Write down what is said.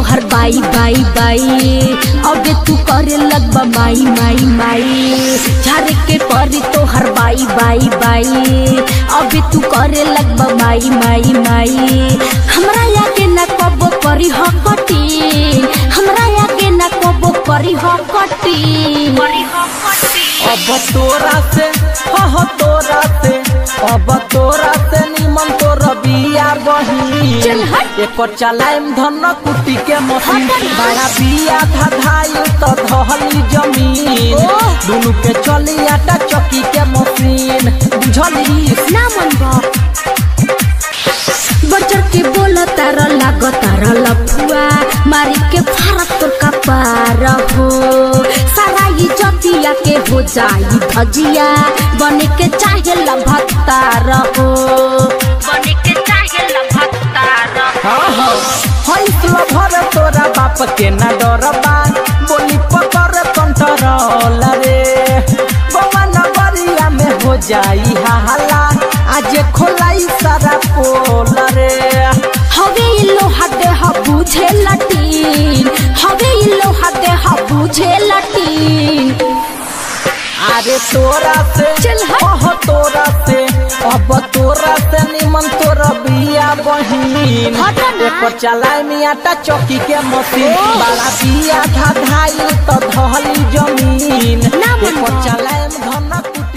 तोहर बाई बाई बाई अबे तू करे लगबा माई माई माई झारे के परी तोहर बाई बाई बाई अबे तू करे लगबा माई माई माई हमरा याके ना कबो करी हकटी हमरा याके ना कबो करी हकटी अब तोरा से हो हो तोरा से अब तोरा से निमन तोर बिया बही चल हट। एकर चलाइम धन कुटी के मशीन हट ना। बड़ा बिया धधाई तो धहली जमीन ओह। दुनु के चली आटा चक्की के मशीन बुझली ना मन बा बचर के बोल तारा लाग तारा लफुआ मारी के फारक तोर कपार हो सारा ये जतिया के हो जाई भजिया बने के चाहे लभत्तार हो बने के चाहे लभत्तार हाँ हाँ हंसलो भर तोरा बाप के न डरबा बोली पकड़ कंट्रोल रे गोवा नगरिया में हो जाई हल्ला आज खोलाई सारा पोल रे हवे ई लोहा देह बुझे लटीन हवे ई लोहा देह बुझे लटीन अरे तोरा से चल हट। ओह तोरा से अब तोरा से निमन तोरा बिया बहिन हट ना। एकर चलाए में आटा चौकी के मशीन ओह। बड़ा बिया धाधाई तो धहली जमीन ना मन एकर बा। चलाए में धन कुटी